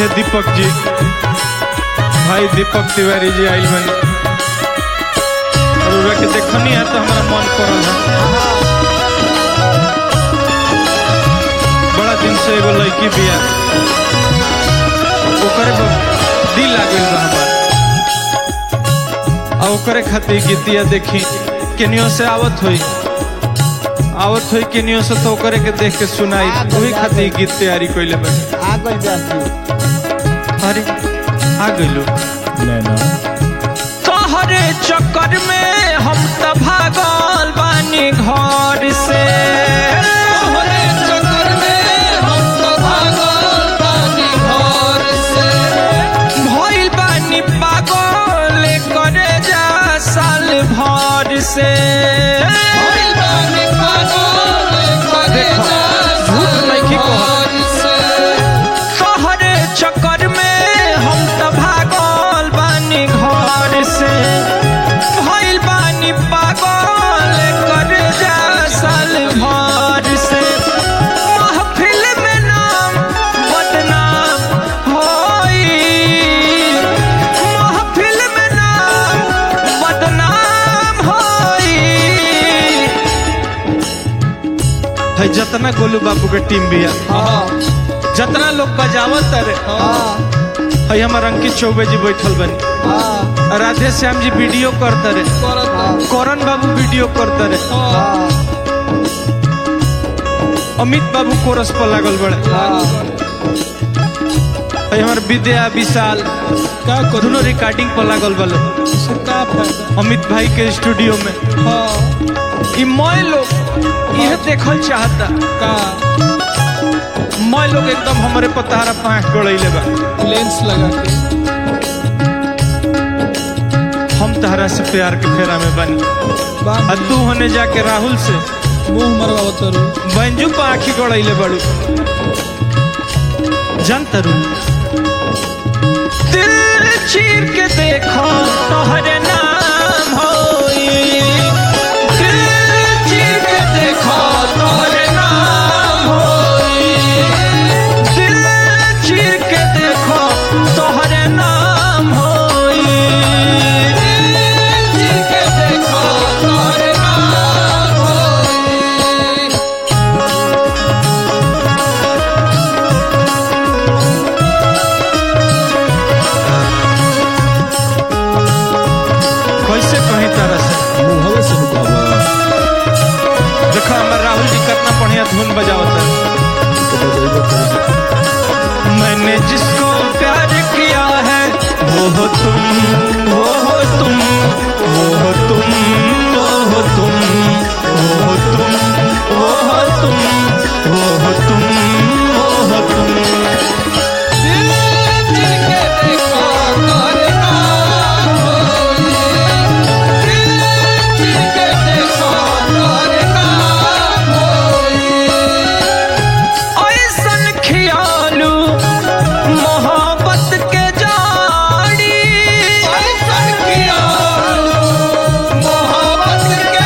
दीपक जी भाई दीपक तिवारी जी आइल बनी और उरा के देखनी है तो हमारा मन करल है बड़ा दिन से एगो लड़की बिया ओकरे पर दिल लागल बा हमार आ ओकरे खातिर गीतिया देखी केनियो से आवत होई आवत होई केनियो से तो ओकरे के देख के सुनाई वही खातिर गीत तैयारी कइले बनी आ गइल जासी अरे आ गइलो तोहरे चक्कर में हम त भागल बानी घर से तोहरे चक्कर में हम तो भागल बानी घर से भइल बानी पागल करे जा साल भर से भइल बानी पागल करे जा झूठ नइखे कहत। घर से तोहरे चक्कर में हम त भागल बानी घर से भइल बानी पागल करे जा साल भर से महफिल में नाम बदनाम होई महफिल में नाम बदनाम होई है जतना गोलू बाबू के टीम भी है हाँ जितना लोग बजावत रे हाँ है हमार अंकित चौबे जी बैठल बनी हाँ राधे श्याम जी वीडियो करते रे करत करण बाबू वीडियो करते रे हाँ अमित बाबू कोरस पर लागल बड़े हाँ है हमार विद्या विशाल का करू दोनों रिकॉर्डिंग पर लागल बलो से का फायदा अमित भाई के स्टूडियो में हाँ ई मैं लोग यह देखल चाहता का मैं लोग एकदम हमारे पतारा पाँच गड़ैले बा लेंस लगा के हम तहरा से प्यार के फेरा में बनी बांध आ तू होने जाके राहुल से मुंह मरवा तरू बंजू पर आखी गड़ैले बड़ू जानता रू दिल चीर के देखो तोहरे नाम होई दिल चीर के देखो तोहरे नाम होई दिल चीर के देखो तोहरे नाम होई जी के देखो तोरे नाम होई कैसे कहीं तरह से मुंहवे से नुकावा देखो हमारे राहुल जी कितना बढ़िया धुन बजावता है मैंने जिसको प्यार किया है वो हो तुम वो हो तुम वो हो तुम वो हो तुम वो हो तुम वो हो तुम वो हो तुम वो हो तुम दिल जी के देखो तोरे नाम होई दिल जी के देखो तोरे नाम होई ऐसन खियालू मोहब्बत के जाड़ी ऐसन किया मोहब्बत के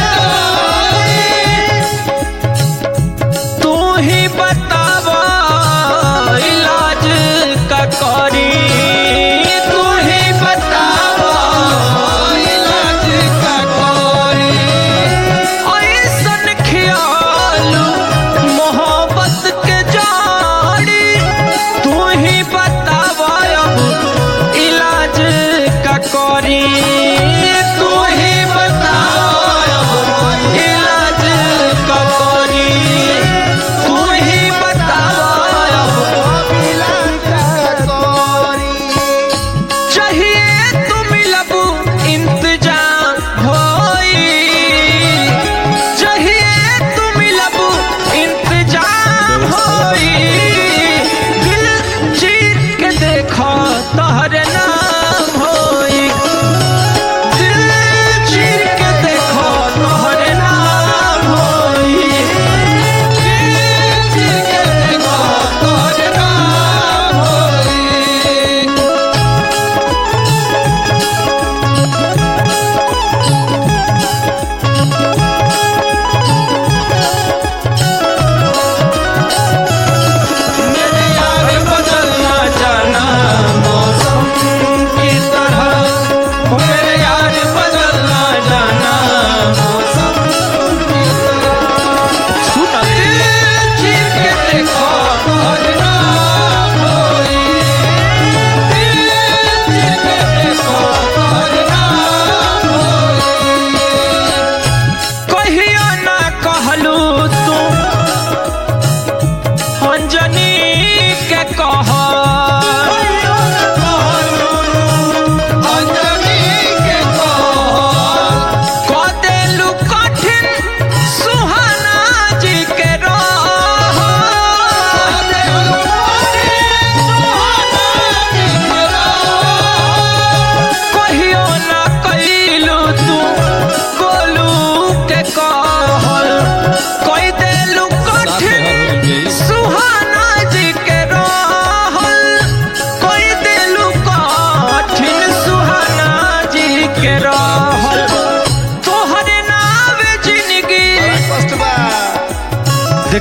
तू ही बतावा इलाज का करी तू ही बतावा इलाज का कोई ऐसन ख्याल मोहब्बत के जाड़ी तू ही बतावा अब इलाज का करी तू ही बतावा अब इलाज का करी तू ही बतावा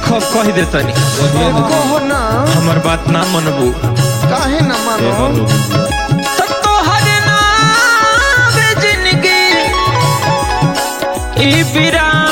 देखो कह देतनी कहो ना हमर बात ना मनबू काहे ना मानो तो तोहर नाम जिंदगी ई बिरान